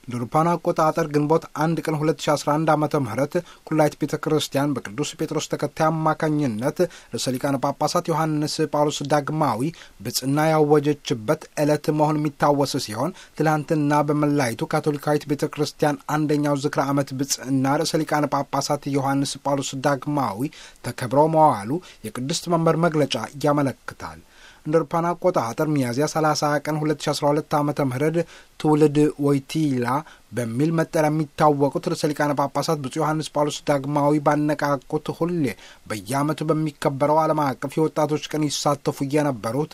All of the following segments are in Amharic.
ለአውሮፓውያን አቆጣጠር ግንቦት አንድ ቀን 2011 ዓ ም ኩላይት ቤተ ክርስቲያን በቅዱስ ጴጥሮስ ተከታይ አማካኝነት ርዕሰ ሊቃነ ጳጳሳት ዮሐንስ ጳውሎስ ዳግማዊ ብጽና ያወጀችበት ዕለት መሆን የሚታወስ ሲሆን ትላንትና በመላይቱ ካቶሊካዊት ቤተ ክርስቲያን አንደኛው ዝክረ ዓመት ብጽና ርዕሰ ሊቃነ ጳጳሳት ዮሐንስ ጳውሎስ ዳግማዊ ተከብረው መዋሉ የቅድስት መንበር መግለጫ ያመለክታል። እንደ አውሮፓውያን አቆጣጠር ሚያዝያ 30 ቀን 2012 ዓ ም ትውልድ ወይቲላ በሚል መጠሪያ የሚታወቁት ርዕሰ ሊቃነ ጳጳሳት ብፁዕ ዮሐንስ ጳውሎስ ዳግማዊ ባነቃቁት ሁሌ በየዓመቱ በሚከበረው ዓለም አቀፍ የወጣቶች ቀን ይሳተፉ የነበሩት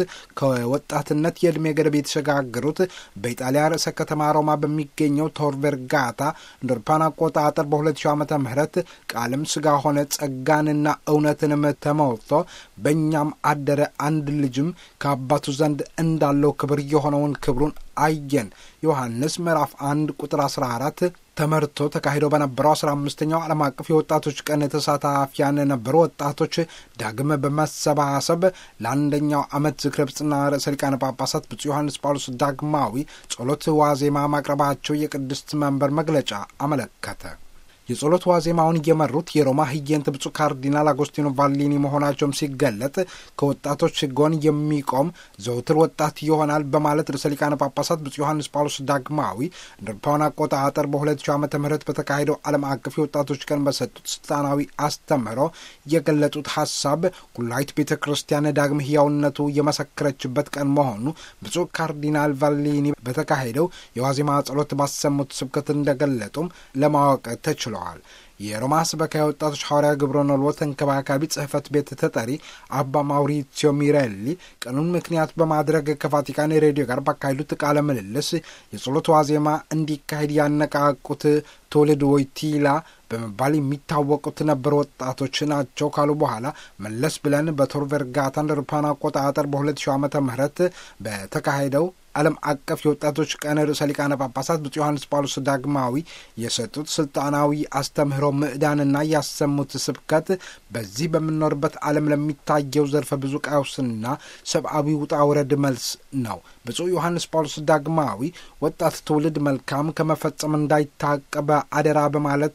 ከወጣትነት የዕድሜ ገደብ የተሸጋገሩት በኢጣሊያ ርዕሰ ከተማ ሮማ በሚገኘው ቶር ቨርጋታ እንደ አውሮፓውያን አቆጣጠር በ2000 ዓመተ ምህረት ቃልም ሥጋ ሆነ ጸጋንና እውነትንም ተሞልቶ በእኛም አደረ አንድ ልጅም ከአባቱ ዘንድ እንዳለው ክብር የሆነውን ክብሩን አየን። ዮሐንስ ምዕራፍ አንድ ቁጥር 14 ተመርቶ ተካሂዶ በነበረው አስራ አምስተኛው ዓለም አቀፍ የወጣቶች ቀን ተሳታፊያን የነበሩ ወጣቶች ዳግም በመሰባሰብ ለአንደኛው ዓመት ዝክረ ብጽና ርዕሰ ሊቃነ ጳጳሳት ብፁዕ ዮሐንስ ጳውሎስ ዳግማዊ ጸሎት ዋዜማ ማቅረባቸው የቅድስት መንበር መግለጫ አመለከተ። የጸሎት ዋዜማውን እየመሩት የሮማ ህየንት ብፁዕ ካርዲናል አጎስቲኖ ቫሊኒ መሆናቸውም ሲገለጥ ከወጣቶች ጎን የሚቆም ዘውትር ወጣት ይሆናል በማለት ርዕሰ ሊቃነ ጳጳሳት ብፁዕ ዮሐንስ ጳውሎስ ዳግማዊ እንደ አውሮፓውያን አቆጣጠር በ2000 ዓመተ ምህረት በተካሄደው ዓለም አቀፍ የወጣቶች ቀን በሰጡት ስልጣናዊ አስተምህሮ የገለጡት ሀሳብ ኩላዊት ቤተ ክርስቲያን ዳግም ህያውነቱ የመሰከረችበት ቀን መሆኑ ብፁዕ ካርዲናል ቫሊኒ በተካሄደው የዋዜማ ጸሎት ባሰሙት ስብከት እንደገለጡም ለማወቅ ተችሏል። የሮማ ስበካ የወጣቶች ሐዋርያ ግብረ ነልዎ ተንከባካቢ ጽሕፈት ቤት ተጠሪ አባ ማውሪሲዮ ሚሬሊ ቀኑን ምክንያት በማድረግ ከቫቲካን ሬዲዮ ጋር ባካሄዱት ቃለ ምልልስ የጸሎት ዋዜማ እንዲካሄድ ያነቃቁት ትውልድ ወይቲላ በመባል የሚታወቁት ነበር ወጣቶች ናቸው ካሉ በኋላ መለስ ብለን በቶር ቨርጋታ እንደ አውሮፓውያን አቆጣጠር በ2000 ዓመተ ምህረት በተካሄደው ዓለም አቀፍ የወጣቶች ቀን ርዕሰ ሊቃነ ጳጳሳት ብፁዕ ዮሐንስ ጳውሎስ ዳግማዊ የሰጡት ስልጣናዊ አስተምህሮ ምዕዳንና ያሰሙት ስብከት በዚህ በምንኖርበት ዓለም ለሚታየው ዘርፈ ብዙ ቀውስና ሰብአዊ ውጣ ውረድ መልስ ነው። ብፁዕ ዮሐንስ ጳውሎስ ዳግማዊ ወጣት ትውልድ መልካም ከመፈጸም እንዳይታቀበ አደራ በማለት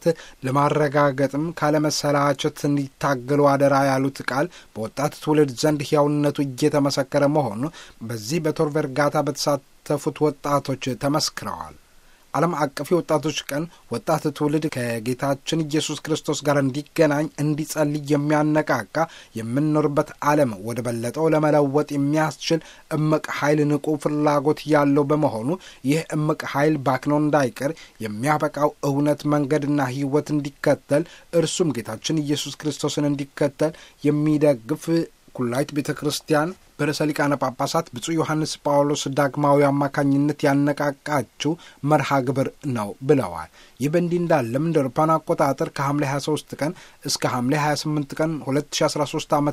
ለማረጋገጥም ካለመሰላቸት እንዲታገሉ አደራ ያሉት ቃል በወጣት ትውልድ ዘንድ ሕያውነቱ እየተመሰከረ መሆኑ በዚህ በቶር ቨርጋታ በተሳተፉት ወጣቶች ተመስክረዋል። ዓለም አቀፍ የወጣቶች ቀን ወጣት ትውልድ ከጌታችን ኢየሱስ ክርስቶስ ጋር እንዲገናኝ እንዲጸልይ የሚያነቃቃ የምንኖርበት ዓለም ወደ በለጠው ለመለወጥ የሚያስችል እምቅ ኃይል ንቁ ፍላጎት ያለው በመሆኑ ይህ እምቅ ኃይል ባክኖ እንዳይቀር የሚያበቃው እውነት መንገድና ሕይወት እንዲከተል እርሱም ጌታችን ኢየሱስ ክርስቶስን እንዲከተል የሚደግፍ ኩላዊት ቤተ ክርስቲያን በርዕሰ ሊቃነ ጳጳሳት ብፁዕ ዮሐንስ ጳውሎስ ዳግማዊ አማካኝነት ያነቃቃችው መርሃ ግብር ነው ብለዋል። ይህ በእንዲህ እንዳለም እንደ አውሮፓውያን አቆጣጠር ከሐምሌ 23 ቀን እስከ ሐምሌ 28 ቀን 2013 ዓ ም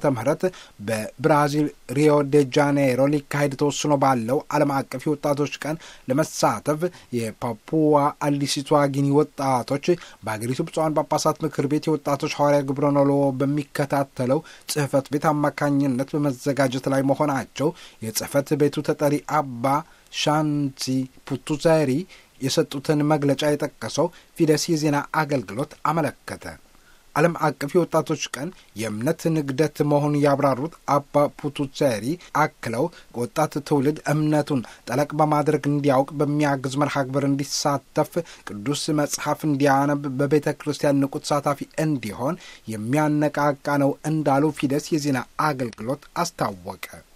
በብራዚል ሪዮ ዴ ጃኔይሮ ሊካሄድ ተወስኖ ባለው ዓለም አቀፍ የወጣቶች ቀን ለመሳተፍ የፓፑዋ አዲሲቷ ጊኒ ወጣቶች በአገሪቱ ብፁዓን ጳጳሳት ምክር ቤት የወጣቶች ሐዋርያ ግብረ ነልዎ በሚከታተለው ጽሕፈት ቤት አማካኝነት በመዘጋጀት ላይ መሆናቸው የጽሕፈት ቤቱ ተጠሪ አባ ሻንቲ ፑቱዛሪ የሰጡትን መግለጫ የጠቀሰው ፊደስ የዜና አገልግሎት አመለከተ። ዓለም አቀፍ የወጣቶች ቀን የእምነት ንግደት መሆኑን ያብራሩት አባ ፑቱሴሪ አክለው ወጣት ትውልድ እምነቱን ጠለቅ በማድረግ እንዲያውቅ በሚያግዝ መርሃ ግብር እንዲሳተፍ፣ ቅዱስ መጽሐፍ እንዲያነብ፣ በቤተ ክርስቲያን ንቁ ተሳታፊ እንዲሆን የሚያነቃቃ ነው እንዳሉ ፊደስ የዜና አገልግሎት አስታወቀ።